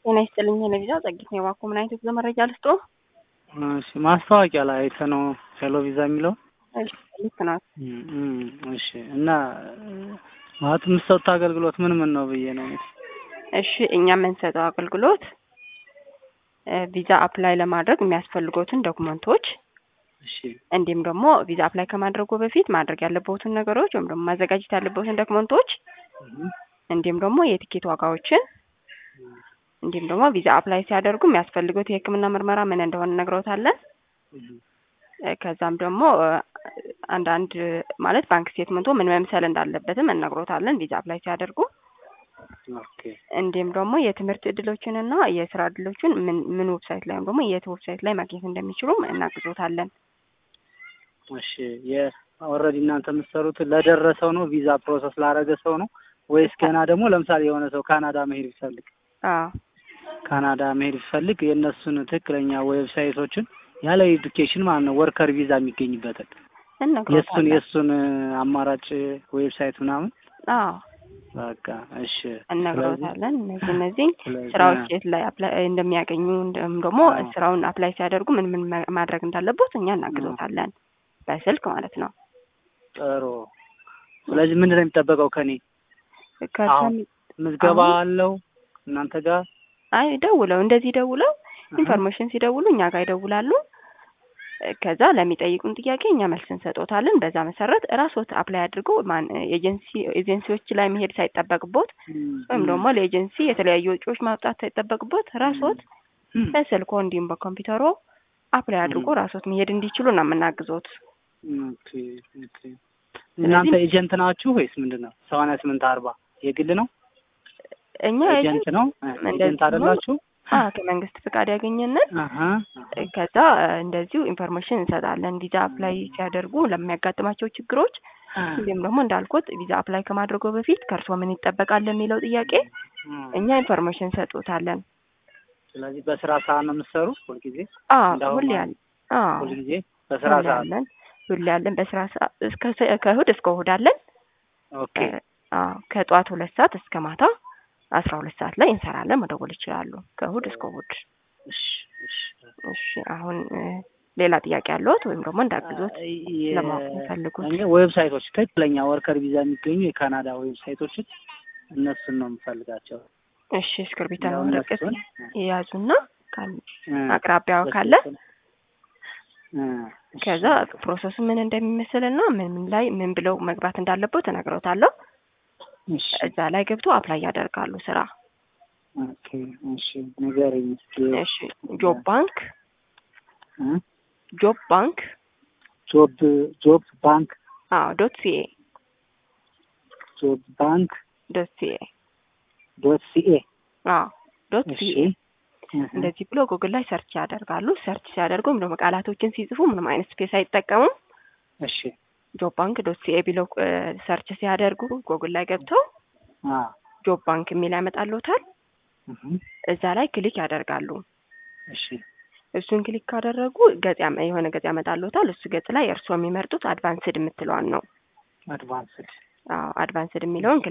ጤና ይስጥልኝ ለቪዛ ጸጊት ነው የባኮ ምን አይነት የጉዞ መረጃ ልስጦ? እሺ ማስታወቂያ ላይ አይተህ ነው ሄሎ ቪዛ የሚለው? ልክ ናት። እሺ እና ማለት የምትሰጡት አገልግሎት ምን ምን ነው ብዬ ነው። እሺ እኛ የምንሰጠው አገልግሎት ቪዛ አፕላይ ለማድረግ የሚያስፈልጉትን ዶክመንቶች እሺ እንዲሁም ደግሞ ቪዛ አፕላይ ከማድረጉ በፊት ማድረግ ያለበትን ነገሮች ወይም ደግሞ ማዘጋጀት ያለበትን ዶክመንቶች እንዲሁም ደግሞ የቲኬት ዋጋዎችን እንዲሁም ደግሞ ቪዛ አፕላይ ሲያደርጉ የሚያስፈልጉት የሕክምና ምርመራ ምን እንደሆነ ነግረውታለን። ከዛም ደግሞ አንዳንድ ማለት ባንክ ስቴትመንቶ ምን መምሰል እንዳለበትም እነግሮታለን ቪዛ አፕላይ ሲያደርጉ። ኦኬ እንዲሁም ደግሞ የትምህርት እድሎችን እና የስራ እድሎችን ምን ምን ዌብሳይት ላይ ወይም ደግሞ የት ዌብሳይት ላይ ማግኘት እንደሚችሉም እናግዞታለን። እሺ የኦልሬዲ እናንተ የምትሰሩት ለደረሰው ነው ቪዛ ፕሮሰስ ላረገ ሰው ነው ወይስ ገና ደግሞ ለምሳሌ የሆነ ሰው ካናዳ መሄድ ቢፈልግ አዎ ካናዳ መሄድ ቢፈልግ የእነሱን ትክክለኛ ዌብሳይቶችን ያለ ኤዱኬሽን ማለት ነው ወርከር ቪዛ የሚገኝበትን የእሱን እነግሮታለን። የእሱን አማራጭ ዌብሳይት ምናምን አዎ በቃ እሺ እነግሮታለን። እነዚህ እነዚህ ስለዚህ- ስራዎች የት ላይ አፕላይ እንደሚያገኙ እንዲሁም ደግሞ አዎ። ስራውን አፕላይ ሲያደርጉ ምን ምን ማ- ማድረግ እንዳለበት እኛ እናግዞታለን በስልክ ማለት ነው። ጥሩ ስለዚህ ምንድን ነው የሚጠበቀው ከኔ ከዛ አሁን ምዝገባ አሁን- አለው እናንተ ጋር አይ ደውለው እንደዚህ ደውለው አሀ። ኢንፎርሜሽን ሲደውሉ እኛ ጋር ይደውላሉ። ከዛ ለሚጠይቁን ጥያቄ እኛ መልስ እንሰጦታለን። በዛ መሰረት ራስዎት አፕላይ አድርገው ማን ኤጀንሲ ኤጀንሲዎች ላይ መሄድ ሳይጠበቅቦት ወይም ደግሞ ለኤጀንሲ የተለያዩ ወጪዎች ማውጣት ሳይጠበቅቦት ራስዎት እም፣ በስልኮ እንዲሁም በኮምፒውተሮ አፕላይ አድርጎ እም። ራስዎት መሄድ እንዲችሉ ነው የምናግዞት። ኦኬ ኦኬ እናንተ ኤጀንት ናችሁ ወይስ ምንድን ነው ሰማንያ ስምንት አርባ የግል ነው እኛ ኤጀንት ነው እ፣ እንደዚህ ኤጀንት አይደላችሁ አ ከመንግስት ፍቃድ ያገኘንን አሀ ከዛ እንደዚሁ ኢንፎርሜሽን እንሰጣለን። ቪዛ አፕላይ ሲያደርጉ ለሚያጋጥማቸው ችግሮች እንዲሁም ደግሞ እንዳልኩት ቪዛ አፕላይ ከማድረጉ በፊት ከእርስዎ ምን ይጠበቃል ለሚለው ጥያቄ እም። እኛ ኢንፎርሜሽን እንሰጡታለን። ስለዚህ በስራ ሰዓት ነው የምትሰሩ ሁልጊዜ አዎ እንዳሁን ሁሌ ማለት ያለ አዎ ሁልጊዜ በስራ ሁሌ ሰዓት ያለን ሁሌ ያለን በስራ ሰዓት እስከ ሰ- ከእሁድ እስከ እሁድ አለን። ኦኬ አዎ ከጠዋት ሁለት ሰዓት እስከ ማታ አስራ ሁለት ሰዓት ላይ እንሰራለን። መደወል ይችላሉ ከእሁድ እስከ እሁድ። እሺ እሺ እሺ አሁን እ፣ ሌላ ጥያቄ ያለዎት ወይም ደግሞ እንዳግዞት የ- ለማወቅ የሚፈልጉት? እኔ ዌብሳይቶች ትክክለኛ ወርከር ቪዛ የሚገኙ የካናዳ ዌብሳይቶችን እነሱን ነው የምፈልጋቸው። እሺ እስክርቢታ ያው ወረቀት እነሱን የያዙና ካል- እ፣ አቅራቢያው ካለ በስልክ- እ፣ እሺ፣ ከዛ ፕሮሰሱ ምን እንደሚመስልና ምን ምን ላይ ምን ብለው መግባት እንዳለበት እነግረውታለሁ። እሺ እዛ ላይ ገብቶ አፕላይ ያደርጋሉ ስራ። ኦኬ እሺ ንገረኝ እስኪ እሺ ጆብ ባንክ እ? ጆብ ባንክ ጆብ ጆብ ባንክ አዎ ዶት ሲኤ ጆብ ባንክ ዶት ሲኤ ዶት ሲኤ አዎ ዶት እሺ ሲኤ እህ፣ እንደዚህ ብሎ ጉግል ላይ ሰርች ያደርጋሉ። ሰርች ሲያደርጉ ወይም ደግሞ ቃላቶችን ሲጽፉ ምንም አይነት ስፔስ አይጠቀሙም። እሺ ጆብ ባንክ ዶት ሲኤ ብለው እ፣ ሰርች ሲያደርጉ ጉግል ላይ ገብተው አ ጆብ ባንክ የሚል ያመጣልዎታል። እህ፣ እዛ ላይ ክሊክ ያደርጋሉ። እሺ እሱን ክሊክ ካደረጉ ገጽ ያመ- የሆነ ገጽ ያመጣልዎታል። እሱ ገጽ ላይ እርስዎ የሚመርጡት አድቫንስድ የምትለዋን ነው። አድቫንስድ አዎ አድቫንስድ የሚለውን